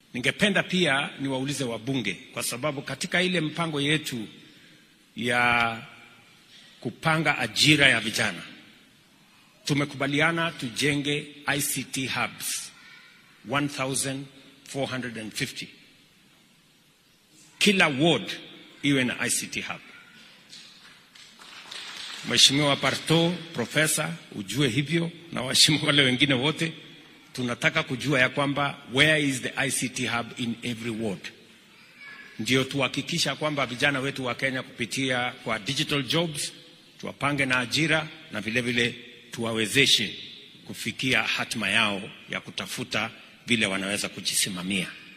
Ningependa pia niwaulize wabunge, kwa sababu katika ile mpango yetu ya kupanga ajira ya vijana tumekubaliana tujenge ICT hubs 1450 kila ward iwe na ICT hub. Mheshimiwa Parto, profesa, ujue hivyo na waheshimiwa wale wengine wote, tunataka kujua ya kwamba where is the ICT hub in every ward, ndio tuhakikisha kwamba vijana wetu wa Kenya kupitia kwa digital jobs tuwapange na ajira na vile vile tuwawezeshe kufikia hatima yao ya kutafuta vile wanaweza kujisimamia.